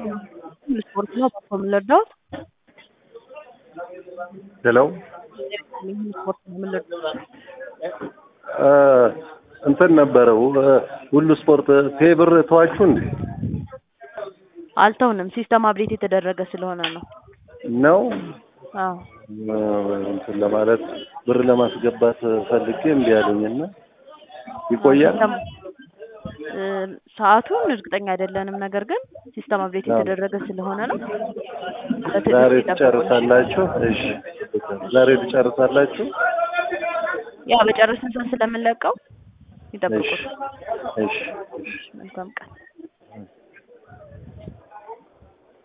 ስፖርት ነው በኮ የምንረዳውት ሄሎ ስፖርት ነው የምንረዳው እንትን ነበረው ሁሉ ስፖርት ፌብር ተዋችሁ እንዴ? አልተውንም። ሲስተም አብዴት የተደረገ ስለሆነ ነው። ነው አዎ እንትን ለማለት ብር ለማስገባት ፈልጌ እምቢ አለኝና ይቆያል። ሲስተም እ ሰዓቱን እርግጠኛ አይደለንም። ነገር ግን ሲስተም አብዴት የተደረገ ስለሆነ ነው። በትዕግስት ዛሬ ይጠብቁን። ትጨርሳላችሁ? እሺ ዛሬ ትጨርሳላችሁ? ያ በጨረስን ሰዓት ስለምንለቀው እሺ ይጠብቁን። እሺ እሺ መልካም ቀን